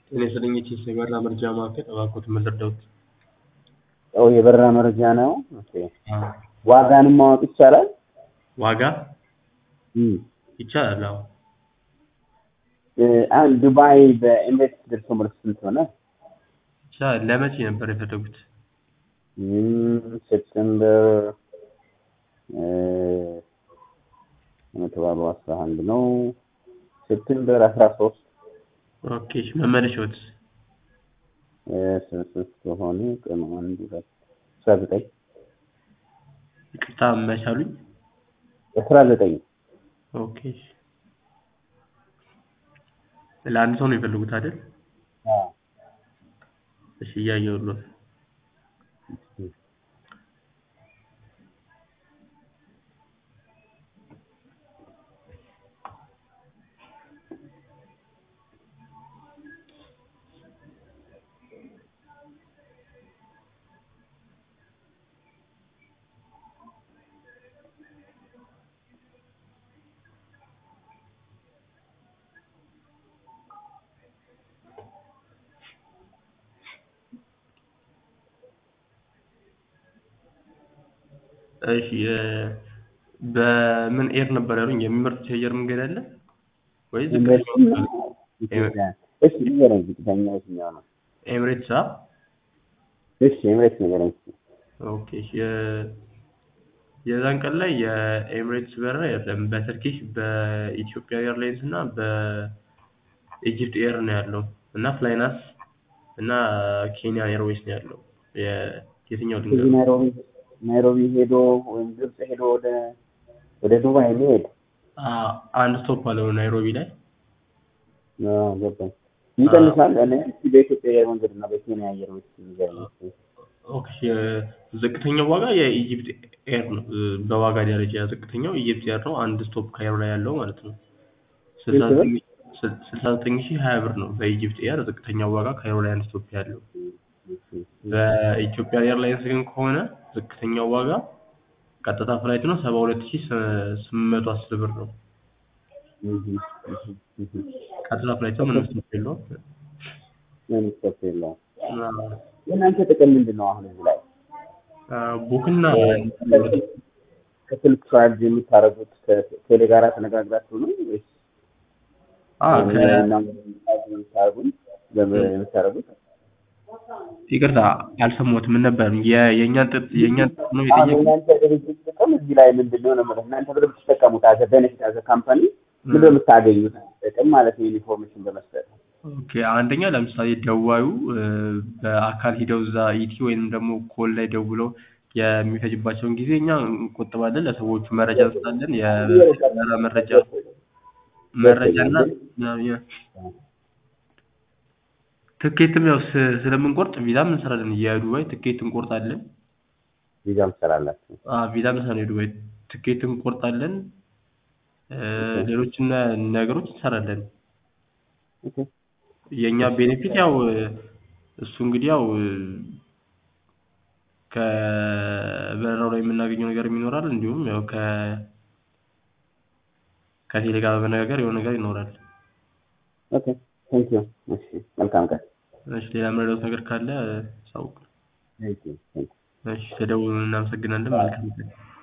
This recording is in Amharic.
ጤና ይስጥልኝ የኢቲኤስ የበረራ መረጃ ማዕከል፣ እባክዎት ምን ልርዳዎት? ኦ የበረራ መረጃ ነው። ኦኬ አዎ። ዋጋንም ማወቅ ይቻላል? ዋጋ እም ይቻላል። አዎ። እ አሁን ዱባይ በኤምሬትስ ደርሶ መልስ ስንት ሆነ? ይቻላል። ለመቼ ነበር የፈለጉት? እም ሴፕቴምበር እ የተባለው አስራ አንድ ነው። ሴፕቴምበር አስራ ሶስት ኦኬ እሺ፣ መመለሻዎትስ? እ ስንት ስንት ከሆነ ቀኑ አንድ ሁለት አስራ ዘጠኝ ይቅርታ መቼ አሉኝ? አስራ ዘጠኝ ኦኬ እሺ። ለአንድ ሰው ነው የፈለጉት አይደል? አዎ እሺ እያየሁልዎት ነው። እሺ እ በምን ኤር ነበር ያሉኝ? የሚመርጡት የአየር መንገድ አለ ወይስ ኤምሬትስ ዝቅተኛው? እና ኢትዮጵያ እሺ ንገረኝ ዝቅተኛው የትኛው ነው? ኤምሬትስ አ እሺ ኤምሬትስ ንገረኝ እስኪ ኦኬ እሺ የ- የዛን ቀን ላይ የኤምሬትስ በረራ የለም። በተርኪሽ በኢትዮጵያ ኤርላይንስ እና በኢጅፕት ኤር ነው ያለው እና ፍላይናስ እና ኬንያ ኤርዌይስ ነው ያለው። የ- የትኛው ከዚህ ልንገርህ? ናይሮቢ ናይሮቢ ሄዶ ወይም ግብጽ ሄዶ ወደ ወደ ዱባይ ሊሄድ አ- አንድ ስቶፕ አለው ናይሮቢ ላይ አዎ ገባኝ። ይቀንሳል። እኔ እስኪ በኢትዮጵያ አየር መንገድ እና በኬንያ አየር መንገድ ንገረኝ እስኪ። ኦኬ የ- ዝቅተኛው ዋጋ የኢጅፕት ኤር ነው። እ በዋጋ ደረጃ ዝቅተኛው ኢጅፕት ኤር ነው። አንድ ስቶፕ ካይሮ ላይ ያለው ማለት ነው። ስልሳ ስንት ብር? ዘጠኝ ስል- ስልሳ ዘጠኝ ሺህ ሀያ ብር ነው በኢጅፕት ኤር ዝቅተኛው ዋጋ ካይሮ ላይ አንድ ስቶፕ ያለው። በኢትዮጵያ ኤርላይንስ ግን ከሆነ ዝቅተኛው ዋጋ ቀጥታ ፍላይት ነው ሰባ ሁለት ሺህ ስምንት መቶ አስር ብር ነው። ቀጥታ ፍላይት ነው። ምንም ስቶፕ የለውም። ምንም ስቶፕ የለውም። አዎ። የእናንተ ጥቅም ምንድን ነው? አሁን እዚህ ላይ አ ቡክና ከስልክ ቻርጅ የምታደርጉት ከቴሌ ጋራ ተነጋግራችሁ ነው ወይስ አ ከ የምታደርጉት የምታደርጉት? ይቅርታ አልሰማሁትም። ምን ነበር የ- የእኛን ጥጥ የእኛን ጥጥ ነው አሁን የጠየቁት? የእናንተ ድርጅት ጥቅም እዚህ ላይ ምንድን ነው ነው የምልህ። እናንተ ብር ብትጠቀሙት አዘ ቤኔፊት አዘ ካምፓኒ ምንድን ነው የምታገኙት ጥቅም ማለት ነው ኢንፎርሜሽን በመስጠት ኦኬ አንደኛ ለምሳሌ ደዋዩ እ በአካል ሂደው እዛ ኢቲ ወይንም ደግሞ ኮል ላይ ደውለው የሚፈጅባቸውን ጊዜ እኛ እንቆጥባለን። ለሰዎቹ መረጃ እንሰጣለን። የበረራ መረጃ መረጃ እና የ- ትኬትም ያው ስ- ስለምንቆርጥ ቪዛም እንሰራለን። የዱባይ ትኬት እንቆርጣለን። ቪዛም ትሰራላችሁ። አ ቪዛም እንሰራለን። የዱባይ ትኬት እንቆርጣለን። እ ሌሎችን ነገሮች እንሰራለን። ኦኬ የእኛ ቤኔፊት ያው እሱ እንግዲህ ያው ከበረራው ላይ የምናገኘው ነገር ይኖራል። እንዲሁም ያው ከ ከቴሌ ጋር በመነጋገር የሆነ ነገር ይኖራል። ኦኬ ቴንክ ዩ። እሺ መልካም ቀን። እሺ ሌላ የምረዳዎት ነገር ካለ ሳውቅ። ቴንክ ዩ ቴንክ ዩ። እሺ ተደውሉ። እናመሰግናለን። መልካም ቀን።